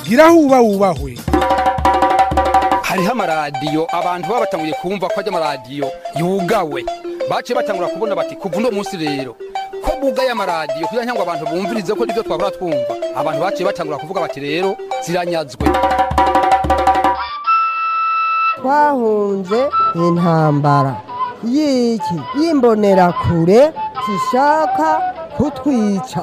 gira huba wubahwe hariho amaradiyo abantu baba batanguye kumva ko ajya amaradiyo yugawe baciye batangura kubona bati kuva uno munsi rero ko bugaye amaradiyo kugira ngo abantu bumvirize ko nibyo twabura twumva abantu baciye batangura kuvuga bati rero ziranyazwe twahunze intambara y'iki y'imbonerakure zishaka kutwica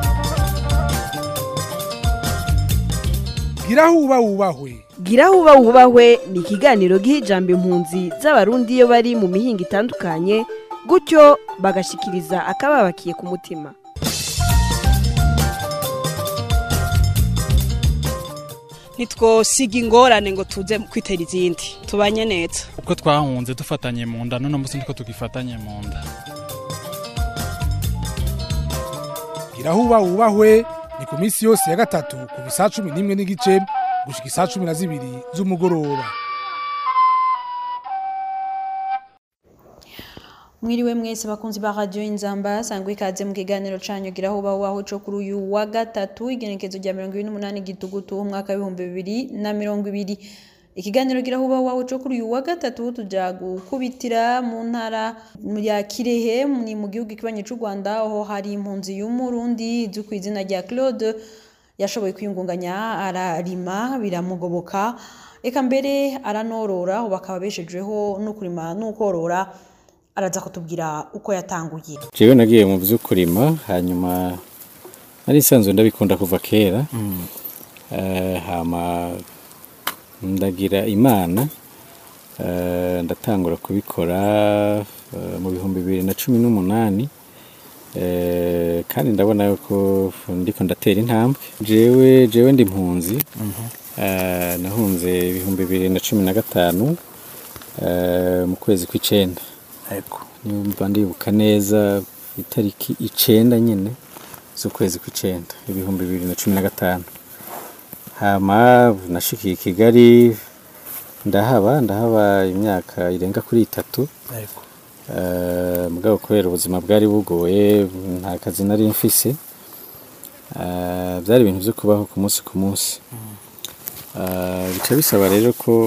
gira huba wubahwe gira huba wubahwe ni ikiganiro giha ijambo impunzi z'abarundi iyo bari mu mihinga itandukanye gutyo bagashikiriza akababakiye ku mutima ntitwosiga ingorane ngo tuze kwitera izindi tubanye neza uko twahunze dufatanye mu nda none munsi niko tugifatanye mu nda gira huba wubahwe ni ku minsi yose ya gatatu kuva isaa cumi n'imwe n'igice gushika isaa cumi na zibiri z'umugoroba mwiriwe mwese bakunzi ba radio inzamba sangwe ikaze mu kiganiro canyu gira huba waho co kuri uyu wa gatatu igenekezo rya 28 gitugutu umwaka w'ibihumbi bibiri na mirongo ibiri ikiganiro gira huba waho co kuri uyu wa gatatu tuja gukubitira mu ntara ya Kirehe ni mu gihugu kibanye c'u Rwanda aho hari impunzi y'umurundi izwi ku izina rya Claude yashoboye kwiyungunganya ararima biramugoboka eka mbere aranorora ubu bakaba beshejweho no kurima n'ukorora araza kutubwira uko yatanguye jewe nagiye mu vyo kurima hanyuma nari nsanzwe ndabikunda kuva kera Eh, hama ndagira imana eh, ndatangura kubikora eh, mu bihumbi bibiri na cumi n'umunani Eh, kandi ndabona yuko ndiko ndatera intambwe jewe jewe ndi impunzi Eh, nahunze ibihumbi bibiri na cumi na gatanu eh, mu kwezi kw'icenda nimba ndibuka neza itariki icenda nyine z'ukwezi kw'icenda ibihumbi bibiri na cumi na gatanu hama nashikiye i kigali ndahaba ndahaba imyaka irenga kuri itatu Eh, mugabo kubera ubuzima bwari bugoye nta kazi nari mfise Eh, byari ibintu byo kubaho ku munsi ku munsi Eh, bica bisaba rero ko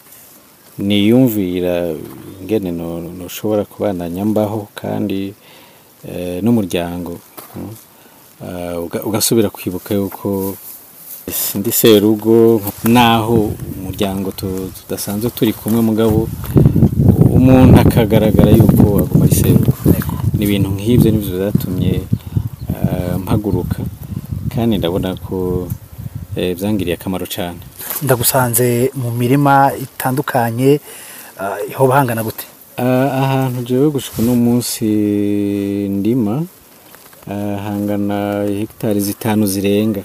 niyumvira ingene no- noshobora kubandanya mbaho kandi eh, n'umuryango mm. Eh, uga- ugasubira kwibuka yuko ndi serugo naho umuryango tu- tudasanzwe turi kumwe mugabo umuntu akagaragara yuko aguma ari serugo ni ibintu nk'ibyo nibyo byatumye eh, mpaguruka kandi ndabona ko eh, byangiriye akamaro cyane ndagusanze mu mirima itandukanye ah, iho bahangana gute Ah, ahantu jewe gushika uno munsi ndima ah, hangana hegitari zitanu zirenga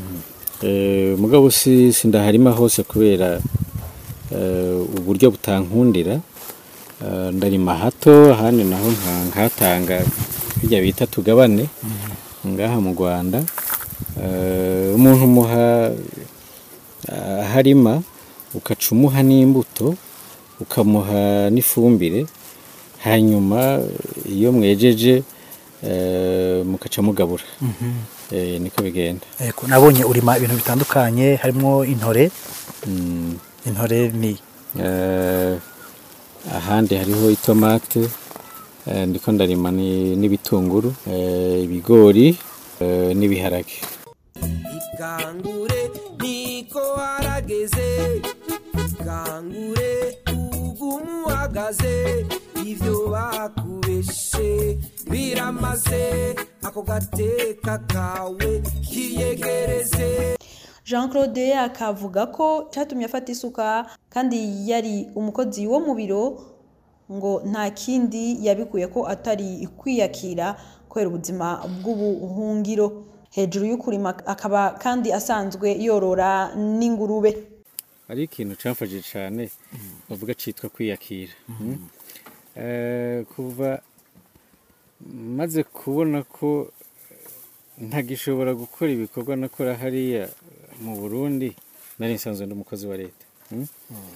Eh, mugabo si sindaharima hose kubera eh, uburyo butankundira Ah, ndarima hato ahandi naho nka- nkatanga bijya bita tugabane ngaha mu Rwanda Eh, umuntu umuha harima ukaca umuha n'imbuto ukamuha n'ifumbire hanyuma iyo mwejeje eh, mukaca mugabura Eh, niko bigenda Eko, nabonye urima ibintu bitandukanye harimo intore Mm, intore ni eh, ahandi hariho itomate eh, ndiko ndarima ni- n'ibitunguru eh, ibigori eh, n'ibiharage ikangure niko harageze ikangure ugumu uhagaze ivyo bakubeshe biramaze ako gateka kawe kiyegereze jean claude akavuga ko cyatumye afata isuka kandi yari umukozi wo mu biro ngo nta kindi yabikuye ko atari kwiyakira kubera ubuzima bw'ubuhungiro hejuru y'ukurima akaba kandi asanzwe yorora n'ingurube hari ikintu cyamfashije cyane bavuga cyitwa kwiyakira Mm. Eh, kuva maze kubona ko ntagishobora gukora ibikorwa nakora hariya mu burundi nari nsanzwe ndi umukozi wa leta Mm.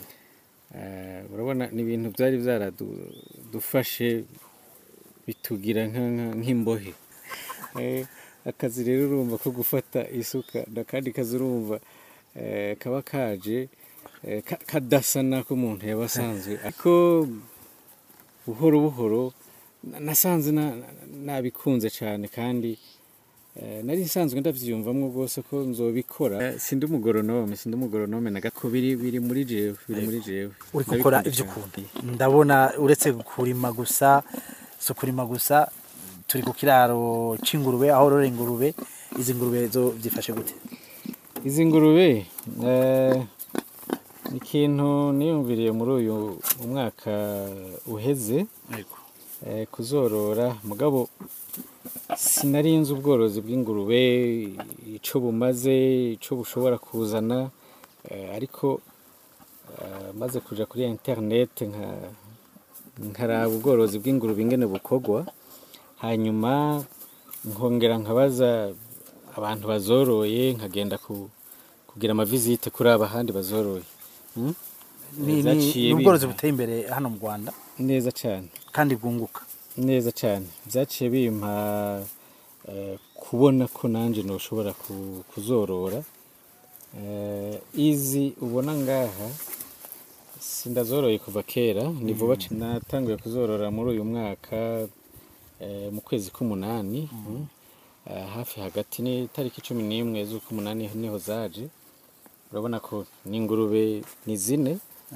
Eh, urabona ni ibintu byari byaradufashe bitugira nka- nka- nk'imbohe Eh, akazi rero urumva ko gufata isuka n'akandi kazi urumva eh, kaba kaje eh, ka- kadasa nako umuntu yaba asanzwe ariko buhoro buhoro na- nasanze na- na- nabikunze cyane kandi eh, nari nsanzwe ndavyiyumvamwo rwose ko nzobikora Eh, sindi umugoronome sindi umugoronome na gato biri biri muri jewe biri muri jewe uri gukora Ndabikunda ibyo cane. ukunda ndabona uretse kurima gusa si kurima gusa turi ku kiraro c'ingurube aho rorera ingurube izi ngurube zo byifashe gute izi ngurube eh, ni ikintu niyumviriye muri uyu umwaka uheze eh, kuzorora mugabo sinari nzi ubworozi bw'ingurube icyo bumaze icyo bushobora kuzana eh, ariko eh, maze kuja kuri interineti nka- nkaraba ubworozi bw'ingurube ingene bukorwa hanyuma nkongera nkabaza abantu bazoroye nkagenda ku, kugira amavizite kuri aba ahandi bazoroye Mm? ni ni- Vyaciye ni ubworozi bimpa- buteye imbere hano mu rwanda neza cyane kandi bwunguka neza cyane byaciye bimpa eh, kubona ko nanjye ntushobora kuzorora Eh, izi ubona ngaha sindazoroye kuva kera ni vuba c- natanguye kuzorora muri uyu mwaka eh, mu kwezi k'umunani mm. Eh, hafi hagati ni tariki cumi n'imwe z'ukumunani niho zaje urabona ko n'ingurube ni zine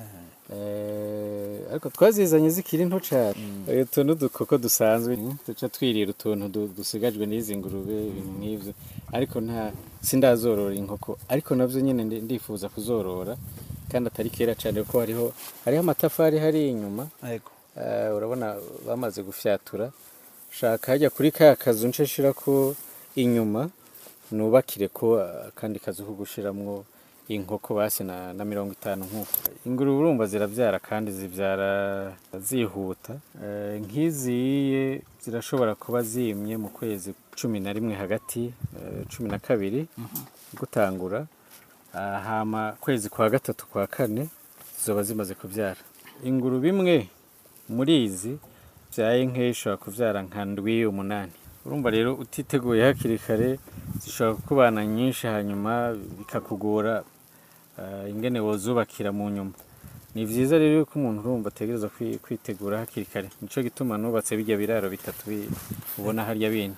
Eh, ariko twazizanye zikiri nto cyane utu ni udukoko dusanzwe duca twirira utuntu du- dusigajwe n'izi ngurube ibintu nk'ibyo ariko nta sindazorora inkoko ariko nabyo nyine ndi- ndifuza kuzorora kandi atari kera cyane kuko hariho hariho amatafari hari inyuma Eh, urabona bamaze gufyatura shaka hajya kuri ka kazu nce shirako inyuma nubakire ko akandi kazu ko gushiramwo inkoko basi na, na mirongo itanu nk'uko ingurube urumva zirabyara kandi zibyara zihuta Eh, nk'iziye zirashobora kuba zimye mu kwezi cumi na rimwe hagati eh, cumi na kabiri gutangura Ah, hama kwezi kwa gatatu kwa kane zizoba zimaze kubyara ingurube imwe muri izi byaye nke ishobora kubyara nka ndwi umunani urumva rero utiteguye hakiri kare zishobora kukubana nyinshi hanyuma bikakugora ah, ingene wozubakira mu nyuma ni byiza rero yuko umuntu urumva ategereza kwi- kwitegura hakiri kare nico gituma nubatse bijya biraro bitatu bi- ubona harya bindi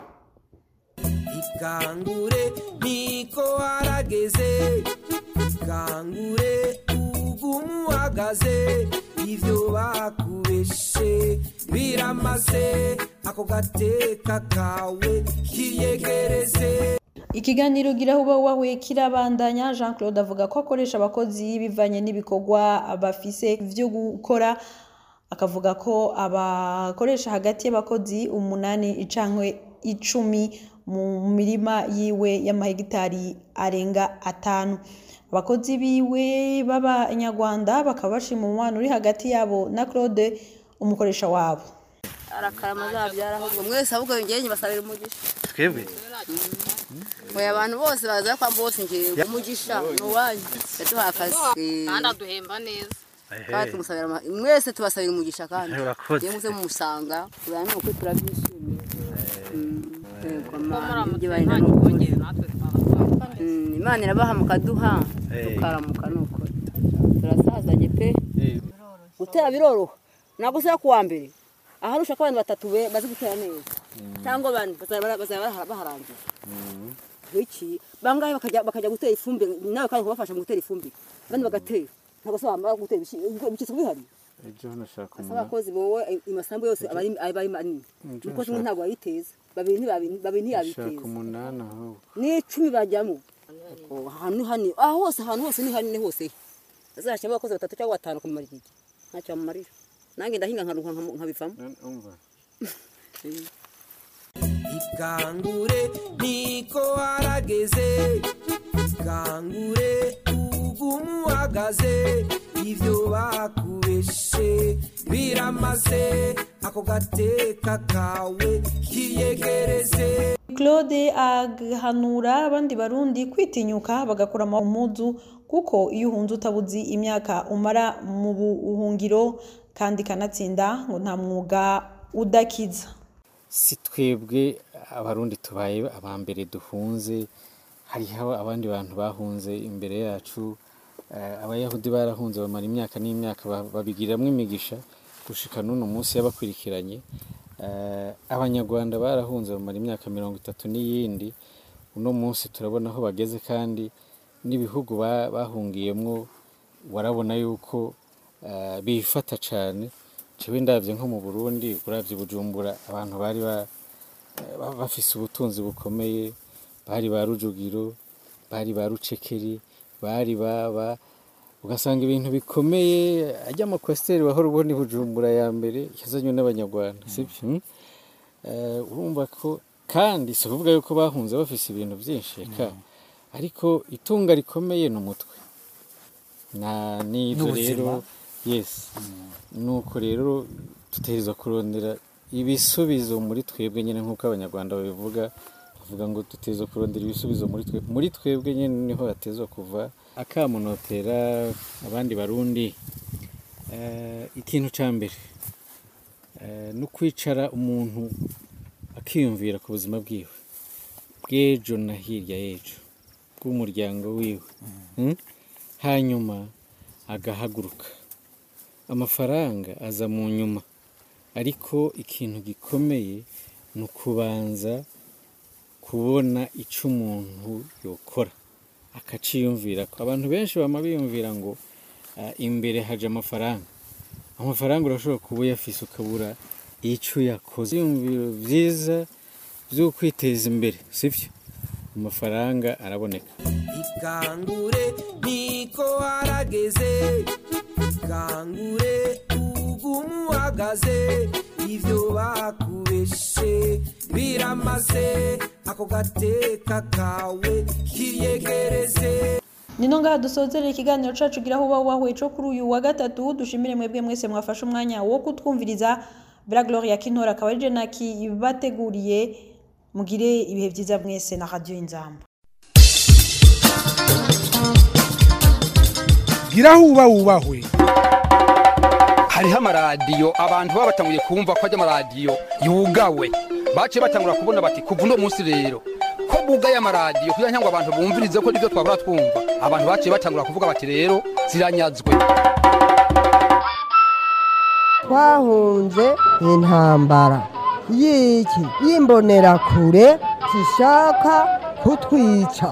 ikangure niko harageze ikangure ugumu uhagaze ivyo bakubeshe biramaze ako gateka kawe kiyegereze ikiganiro gira huba wawe kirabandanya jean claude avuga ko akoresha abakozi bivanye n'ibikorwa bafise byo gukora akavuga ko abakoresha hagati y'abakozi umunani cankwe icumi mu mirima yiwe y'amahegitari arenga atanu abakozi biwe b'abanyarwanda bakaba bashima umubano uri hagati yabo na claude umukoresha wabo arakarama azabyara ahubwo mwese ahubwo yongeye nyibasabira umugisha twebwe oya abantu bose baza kwa bose ngewe umugisha ni uwanyu yaduhaye akazi kandi aduhemba neza kandi tumusabira ama- mwese tubasabira umugisha kandi Urakoze. iyo muze mumusanga urabona uko turabyishimiye Yego, Mana, ibyo bari na nukuri. Mm, imana irabaha mukaduha tukaramuka nukuri turasazanye pe gutera biroroha ntabwo usaba kuwa mbere ahari ushaka abantu batatu be bazi gutera neza cyangwa bane bazaba bazaba baharangira iki bangahe bakajya bakajya gutera ifumbire nawe kandi kubafasha mu gutera ifumbire abandi bagatera ntabwo se wamara gutera ibishyitsi bihari ejo nashaka asa abakozi bowe amasambu yose aba ari aba ari manini Ejo umukozi nashaka- umwe ntabwo yayiteza babiri ntibabi- babiri shaka ntiyabiteza umunani ahubwo n'icumi bajyamo Oh, ahantu hani aho hose ahantu hose ni hanini hose azashyiramo abakozi batatu cyangwa batanu kumara iki ntacyo bamumarira nanjye ndahinga nkaruha nkamu- nkabivamo umva ikangure niko harageze ikangure ugumu uhagaze ivyo bakubeshe biramaze ako gateka kawe kiyegereze claude agahanura abandi barundi kwitinyuka bagakora umudu kuko iyo uhunze utabuzi imyaka umara mu buhungiro kandi kanatsinda ngo nta mwuga udakiza si twebwe abarundi tubaye aba mbere duhunze hariho abandi bantu bahunze imbere yacu eh, abayahudi barahunze bamara imyaka n'imyaka ba- babigiramwo imigisha gushika n'uno munsi yabakurikiranye Eh, abanyarwanda barahunze bamara imyaka mirongo itatu n'iyindi uno munsi turabona aho bageze kandi n'ibihugu ba- bahungiyemwo warabona yuko eh, bifata cane jewe ndavye nko mu burundi uravye bujumbura abantu bari ba- ba- bafise ubutunzi bukomeye bari ba rujugiro bari ba rucekeri bari baba ugasanga ibintu bikomeye ajya amakwasiteri wahora ubona i bujumbura ya mbere yazanywe n'abanyarwanda sibyo Mm. Eh, urumva ko kandi si ukuvuga yuko bahunze bafise ibintu byinshi eka ariko itunga rikomeye ni umutwe na n'ibyo N'ubuzima. rero yes nuko rero dutegerezwa kurondera ibisubizo muri twebwe nyine nk'uko abanyarwanda babivuga bavuga ngo dutegerezwa kurondera ibisubizo muri twebwe muri twebwe nyine niho hatezwa kuva akamunotera abandi barundi eh, ikintu cya mbere eh, no kwicara umuntu akiyumvira ku buzima bwiwe bw'ejo na hirya y'ejo bw'umuryango wiwe Mm? hanyuma agahaguruka amafaranga aza mu nyuma ariko ikintu gikomeye ni ukubanza kubona icyo umuntu yokora akaciyumvira ko abantu benshi bama biyumvira ngo ah, imbere haje amafaranga amafaranga urashobora kuba uyafise ukabura icyo yakoze ibyiyumviro byiza byo kwiteza imbere sibyo amafaranga araboneka ikangure niko harageze ikangure ugumu uhagaze ivyo bakubeshe biramaze ako gateka kawe kiyegereze Nino ngaha dusozerera ikiganiro cacu gira huba wahuye co kuri uyu wa gatatu dushimire mwebwe mwese mwafashe umwanya wo kutwumviriza Bra Gloria Kintora akaba ari je naki bateguriye mugire ibihe vyiza mwese na Radio Inzamba gira huba wubahwe hariho amaradiyo abantu baba batanguye kumva ko ajya amaradiyo yugawe baciye batangura kubona bati kuva uno munsi rero ko bugaye amaradiyo kugira ngo abantu bumvirize ko nibyo twahora twumva abantu baciye batangura kuvuga bati rero ziranyazwe twahunze intambara y'iki y'imbonerakure zishaka kutwica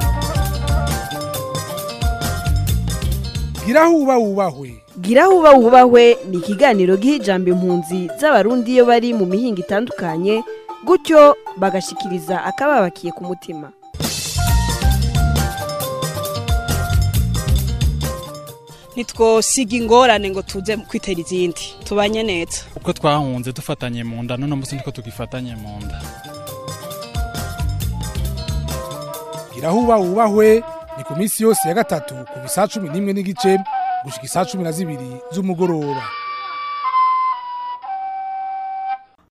gira huba wubahwe gira huba wubahwe ni ikiganiro giha ijambo impunzi z'abarundi iyo bari mu mihinga itandukanye gutyo bagashikiriza akababakiye ku mutima ntitwosiga ingorane ngo tuze kwitera izindi tubanye neza uko twahunze dufatanye mu nda none munsi niko tugifatanye mu nda gira huba wubahwe ni ku minsi yose ya gatatu kuva isaa cumi n'imwe n'igice gushika isaa cumi na zibiri z'umugoroba